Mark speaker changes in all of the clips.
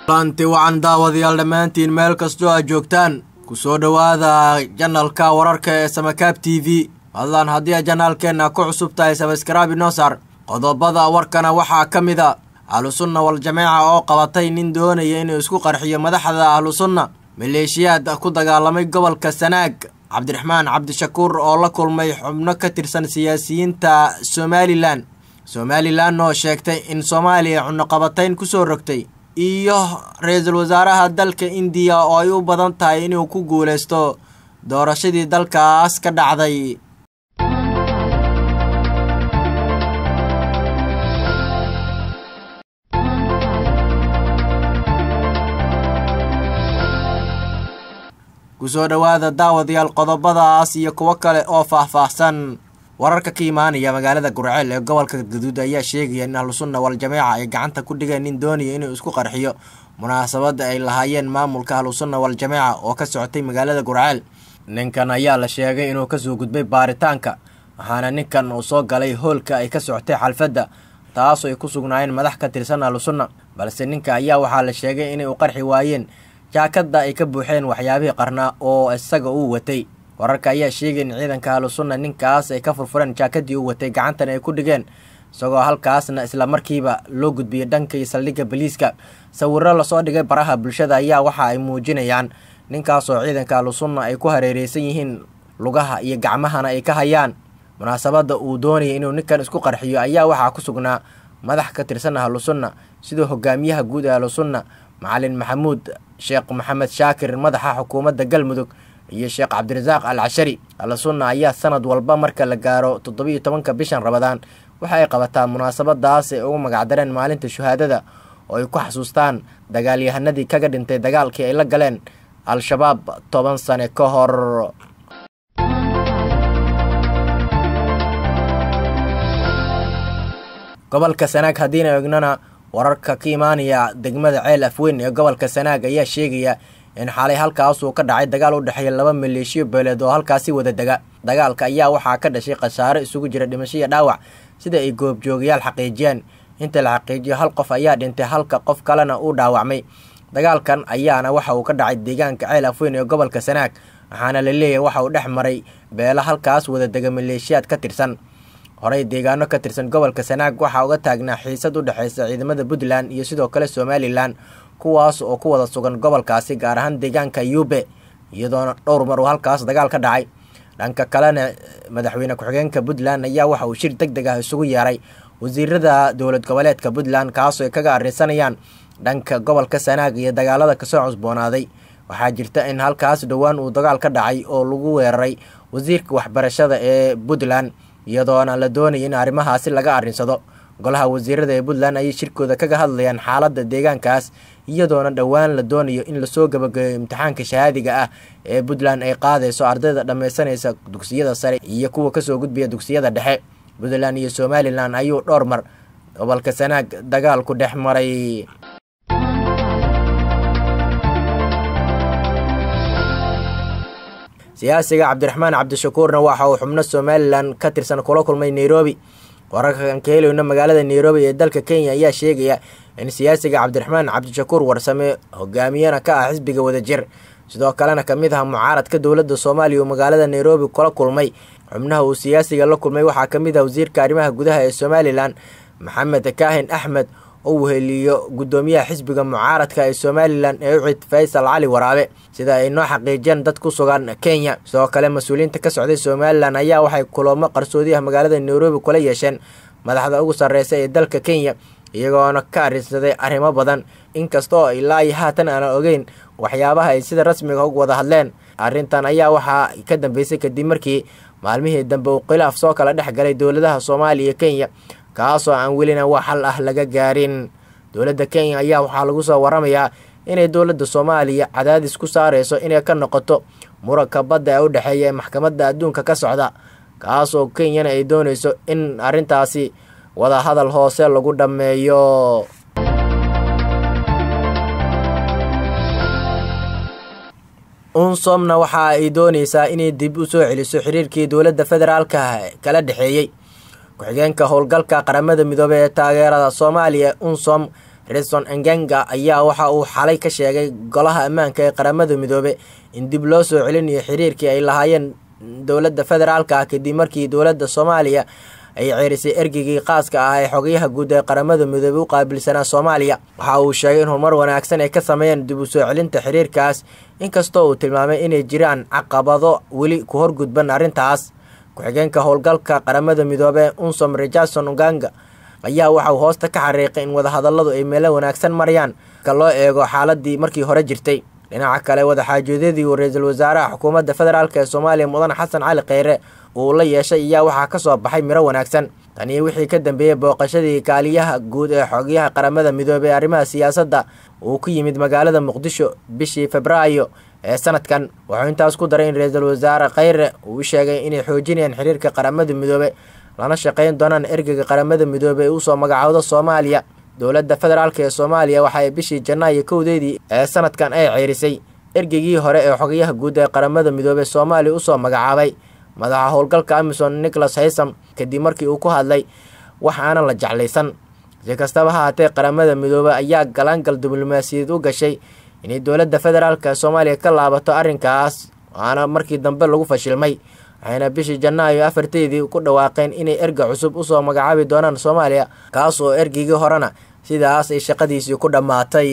Speaker 1: lanti wacan daawadayaal dhammaantiin meel kastoo aad joogtaan ku soo dhowaada janalka wararka ee samakaab t v fadlan haddii a janaalkeenna ku cusub tahay sabaskaraabi noosar qodobada warkana waxaa ka mid a ahlusunna wal-jameeca oo qabatay nin doonaya inuu isku qarxiyo madaxda ahlusunna maleeshiyaad ku dagaalamay gobolka sanaag cabdiraxmaan cabdishakuur oo la kulmay xubno ka tirsan siyaasiyiinta somalilan somalilan oo sheegtay in soomaaliya cunaqabatayn kusoo rogtay iyo ra-iisul wasaaraha dalka indiya oo ay u badan tahay inuu ku guuleysto doorashadii dalkaas ka dhacday kusoo dhowaada daawadayaal qodobadaas iyo kuwo kale oo faah-faahsan wararka ka imaanaya magaalada gurceel ee gobolka gaduud ayaa sheegaya in ahlusunna wal-jameeca ay gacanta ku dhigeen nin doonaya inuu isku qarxiyo munaasabadda ay lahaayeen maamulka ahlusunna wal-jameeca oo ka socotay magaalada gurceel ninkan ayaa la sheegay inuu kasoo gudbay baaritaanka waxaana ninkan uu soo galay hoolka ay ka socotay xalfadda taasoo ay ku sugnaayeen madax ka tirsan ahlusunna balse ninka ayaa waxaa la sheegay inay u qarxi waayeen jaakadda ay ka buuxeen waxyaabihii qarnaa oo isaga uu watay wararka ayaa sheegay in ciidanka ahlusunna ninkaas ay ka furfureen jaakadii uu watay gacantana ay ku dhigeen isagoo halkaasna isla markiiba loo gudbiyey dhanka iyo saldhigga baliiska sawiro lasoo dhigay baraha bulshada ayaa waxa ay muujinayaan ninkaasoo ciidanka ahlusunna ay ku hareereysan yihiin lugaha iyo gacmahana ay ka hayaan munaasabadda uu doonayay inuu ninkan isku qarxiyo ayaa waxaa ku sugnaa madax ka tirsan ahlusunna sidoo hogaamiyaha guud ee ahlusunna macalin maxamuud sheekh maxamed shaakir madaxa xukuumadda galmudug iyo sheekh cabdirasaaq al cashari ahlusunna ayaa sanad walba marka la gaaro toddobiiyo tobanka bishan rabadaan waxa ay qabataa munaasabadaas ay ugu magacdareen maalinta shuhaadada oo ay ku xasuustaan dagaalyahanadii kaga dhintay dagaalkii ay la galeen al-shabaab toban sane ka hor gobolka sanaag haddiina eegnana wararka ka imaanaya degmada ceel afweyn ee gobolka sanaag ayaa sheegaya in xalay halkaas uu ka dhacay dagaal u dhexeeya laba maleeshiyo beeleed oo halkaasi wada dega dagaalka ayaa waxaa ka dhashay khasaare isugu jira dhimasho iyo dhaawac sida ay goobjoogayaal xaqiijiyeen inta la xaqiijiyo hal qof ayaa dhintay halka qof kalena uu dhaawacmay dagaalkan ayaana waxa uu ka dhacay deegaanka ceel afweyn ee gobolka sanaag waxaana la leeyahay waxa uu dhex maray beelo halkaas wada dega maleeshiyaad ka tirsan horey deegaano ka tirsan gobolka sanaag waxaa uga taagnaa xiisad u dhexeysa ciidamada puntland iyo sidoo kale somalilan kuwaas oo ku wada sugan gobolkaasi gaar ahaan deegaanka yube iyadoona dhowr mar uu halkaas dagaal ka dhacay dhanka kalena madaxweyne ku-xigeenka puntland ayaa waxa uu shir deg deg ah isugu yeeray wasiirada dowlad goboleedka puntland kaasoo ay kaga arrinsanayaan dhanka gobolka sanaag iyo dagaalada kasoo cusboonaaday waxaa jirta in halkaas dhowaan uu dagaal ka dhacay oo lagu weeraray wasiirka waxbarashada ee puntland iyadoona la doonaya in arrimahaasi laga arrinsado golaha wasiirada ee puntland ayay shirkooda kaga hadlayaan xaaladda deegaankaas iyadoona dhowaan la doonayo in lasoo gabagabeyo imtixaanka shahaadiga ah ee puntland ay qaadayso ardayda dhammaysanaysa dugsiyada sare iyo kuwa kasoo gudbaya dugsiyada dhexe puntland iyo somalilan ayuu dhowr mar gobolka sanaag dagaalku dhex maray siyaasiga cabdiraxmaan cabdishakuurna waxa uu xubno somalilan ka tirsan kula kulmay nairobi wararkan ka helayno magaalada nairobi ee dalka kenya ayaa sheegaya in siyaasiga cabdiraxmaan cabdishakuur warsame hogaamiyana ka ah xisbiga wadajir sidoo kalena kamid ah mucaaradka dowladda soomaaliya uu magaalada nairobi kula kulmay xubnaha uu siyaasiga la kulmay waxaa kamid ah wasiirka arrimaha gudaha ee somalilan maxamed kaahin axmed oo weheliyo guddoomiyaha xisbiga mucaaradka ee somalilan ee ucid faysal cali waraabe sida ay noo xaqiijiyeen dad ku sugan kenya sidoo kale mas-uuliyiinta ka socday somalilan ayaa waxay kulamo qarsoodi ah magaalada nairobi kula yeesheen madaxda ugu sarreysa ee dalka kenya iyagoona ka arrinsaday arrimo badan inkasta oo ilaa iyo haatan aanan ogeyn waxyaabaha ay sida rasmiga ugu wada hadleen arrintan ayaa waxaa ka dambeysay kadib markii maalmihii dambe uu khilaaf soo kala dhex galay dowladaha soomaaliya iyo kenya kaasoo aan welina wax xal ah laga gaarin dowladda kenya ayaa waxaa lagu soo waramayaa inay dowladda soomaaliya cadaadis ku saareyso inay ka noqoto muranka badda ee u dhexeeya ee maxkamadda adduunka ka socda kaasoo kenyana ay dooneyso in arrintaasi wada hadal hoose lagu dhammeeyo unsomna waxa ay dooneysaa inay dib u soo celiso xiriirkii dowladda federaalka kala dhexeeyey ku-xigeenka howlgalka qaramada midoobey ee taageerada soomaaliya unsom reson engenga ayaa waxa uu xalay ka sheegay golaha ammaanka ee qaramada midoobe in dib loo soo celinayo xiriirkii ay lahaayeen dowladda federaalka ah kadib markii dowladda soomaaliya ay ceerisay ergeygii qaaska ah ee xogayaha guud ee qaramada midoobe u qaabilsanaa soomaaliya waxa uu sheegay in horumar wanaagsan ay ka sameeyeen dib u soo celinta xiriirkaas inkastoo uu tilmaamay inay jiraan caqabado weli ku horgudban arrintaas ku-xigeenka howlgalka qaramada midoobe unsom richardson uganga ayaa waxa uu hoosta ka xariiqay in wadahadalladu ay meelo wanaagsan marayaan ka loo eego xaaladii markii hore jirtay dhinaca kale wadaxaajoodadii uu ra-iisul wasaaraha xukuumadda federaalk ee soomaaliya mudane xasan cali kheyre uu la yeeshay ayaa waxaa ka soo baxay miro wanaagsan taniyo wixii ka dambeeyey booqashadii kaaliyaha guud ee xogyaha qaramada midoobey ee arrimaha siyaasadda uu ku yimid magaalada muqdisho bishii febraayo ee sanadkan wuxuu intaas ku daray in ra-iisul wasaare kheyre uu sheegay inay xoojinayaan xiriirka qaramada midoobe lana shaqayn doonaan ergeyga qaramada midoobe ee usoo magacaawdo soomaaliya dowladda federaalk ee soomaaliya waxa ay bishii janaayo kowdeedii ee sanadkan ay ceyrisay ergeygii hore ee xogayaha guud ee qaramada midoobe soomaaliya usoo magacaabay madaxa howlgalka amison nicholas haysam kadib markii uu ku hadlay wax aanan la jeclaysan si kastaba ha haatee qaramada midoobe ayaa galaangal diblomaasiyadeed u gashay inay dowladda federaalk ee soomaaliya ka laabato arrinkaas waana markii dambe lagu fashilmay waxayna bishii janaayo afarteedii ku dhawaaqeen inay erga cusub usoo magacaabi doonaan soomaaliya kaas oo ergeygii horena sidaas ay shaqadiisii ku dhammaatay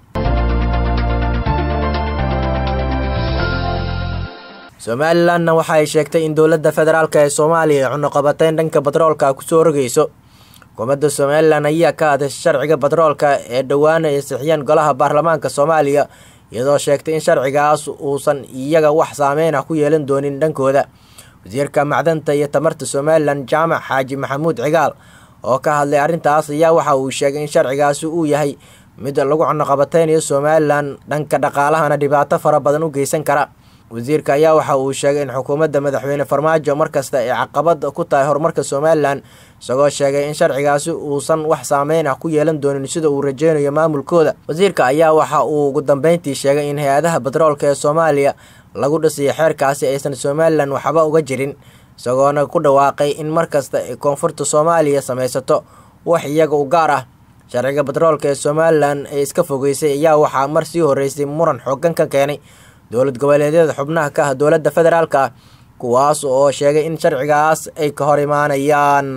Speaker 1: somalilanna waxa ay sheegtay in dowladda federaalk ee soomaaliya cunuqabateyn dhanka batroolka kusoo rogayso xukuumadda somalilan ayaa ka hadashay sharciga batroolka ee dhowaana ay sixiyeen golaha baarlamaanka soomaaliya iyadoo sheegtay in sharcigaas uusan iyaga wax saameyn ah ku yeelan doonin dhankooda wasiirka macdanta iyo tamarta somalilan jaamac xaaji maxamuud cigaal oo ka hadlay arrintaas ayaa waxa uu sheegay in sharcigaasi uu yahay mid lagu cunuqabateynayo somalilan dhanka dhaqaalahana dhibaato fara badan u geysan kara wasiirka ayaa waxa uu sheegay in xukuumadda madaxweyne farmaajo markasta ay caqabad ku tahay horumarka somalilan isagoo sheegay in sharcigaasi uusan wax saameyn ah ku yeelan doonin sida uu rajeynayo maamulkooda wasiirka ayaa waxa uu ugu dambeyntii sheegay in hay-adaha batroolka ee soomaaliya lagu dhisiyo xeerkaasi aysan somalilan waxba uga jirin isagoona ku dhawaaqay in markasta ay koonfurta soomaaliya samaysato wax iyaga u gaar ah sharciga batroolka ee somalilan ee iska fogeysay ayaa waxaa mar sii horeysay muran xoogan ka keenay dowlad goboleedyada xubnaha ka ah dowladda federaalk ah kuwaas oo sheegay in sharcigaas ay ka hor imaanayaan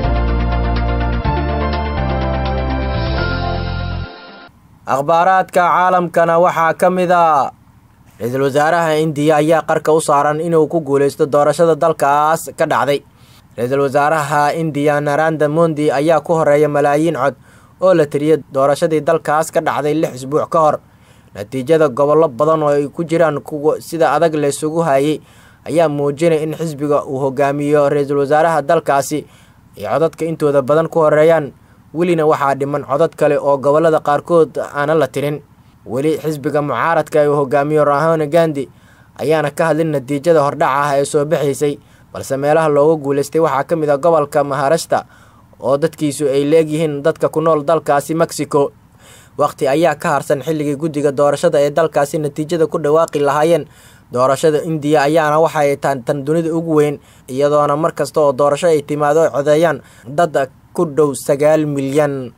Speaker 1: akhbaaraadka caalamkana waxaa ka mid a ra-iisul wasaaraha indiya ayaa qarka u saaran inuu ku guuleysto doorashada dalkaas ka dhacday ra-iisul wasaaraha indiya naranda mondi ayaa ku horeeya malaayiin cod oo la tiriyay doorashadii dalkaas ka dhacday lix isbuuc ka hor natiijada gobollo badan oo ay ku jiraan kuwa sida adag laysugu hayay ayaa muujinaya in xisbiga uu hogaamiyo ra-iisul wasaaraha dalkaasi ay codadka intooda badan ku horeeyaan welina waxaa dhiman codad kale oo gobollada qaarkood aanan la tirin weli xisbiga mucaaradka uu hogaamiyo rahone gandi ayaana ka hadlin natiijada hordhac ah ee soo baxaysay balse meelaha looga guuleystay waxaa ka mid a gobolka maharashta oo dadkiisu ay leegyihiin dadka ku nool dalkaasi mexico waqti ayaa ka harsan xilligii guddiga doorashada ee dalkaasi natiijada ku dhawaaqi lahaayeen doorashada indiya ayaana waxay tahan tan dunida ugu weyn iyadoona mar kasta oo doorasho ay timaado ay codeeyaan dad ku dhow sagaal milyan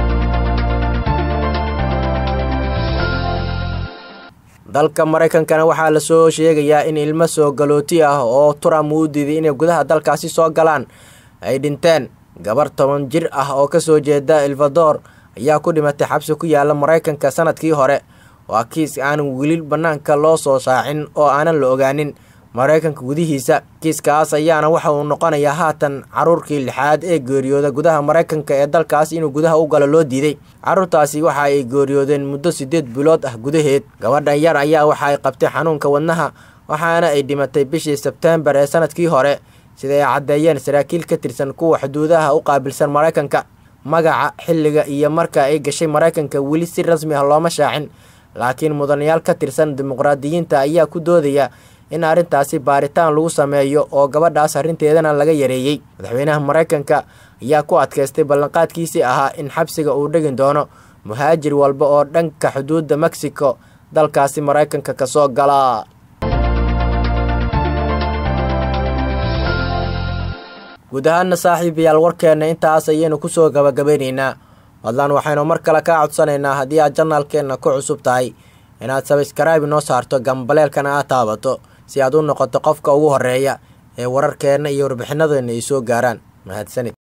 Speaker 1: dalka maraykankana waxaa lasoo sheegayaa in ilmo soo galooti ah oo trump uu diiday inay gudaha dalkaasi soo galaan ay dhinteen gabar toban jir ah oo kasoo jeeda elvador ayaa ku dhimatay xabsi ku yaala maraykanka sanadkii hore waa kiis aanan weli bannaanka loo soo shaacin oo aanan la ogaanin maraykanka gudihiisa kiiskaas ayaana waxa uu noqonayaa haatan caruurkii lixaad ee geeriyooda gudaha maraykanka ee dalkaas inuu gudaha u galo loo diiday caruurtaasi waxa ay geeriyoodeen muddo siddeed bilood ah gudaheed gabadhan yar ayaa waxa ay qabtay xanuunka wadnaha waxaana ay dhimatay bishii sebteembar ee sanadkii hore sida ay caddeeyeen saraakiil ka tirsan kuwa xuduudaha u qaabilsan maraykanka magaca xilliga iyo marka ay gashay maraykanka weli si rasmi ah looma shaacin laakiin mudanayaal ka tirsan dimuqraadiyiinta ayaa ku doodaya in arrintaasi baaritaan lagu sameeyo oo gabadhaas arrinteedana laga yareeyey madaxweynaha maraykanka ayaa ku adkaystay ballanqaadkiisii ahaa in xabsiga uu dhegin doono muhaajir walba oo dhanka xuduudda mexico dalkaasi maraykanka kasoo gala guud ahaana saaxiibayaal warkeenna intaas ayaynu kusoo gabagabeyneynaa fadlan waxaynu mar kale kaa codsanaynaa haddii aad janaalkeenna ku cusub tahay inaad sabskraibe noo saarto gambaleelkana aad taabato si aad u noqoto qofka ugu horeeya ee wararkeenna iyo warbixinadeenna ay soo gaaraan mahadsanid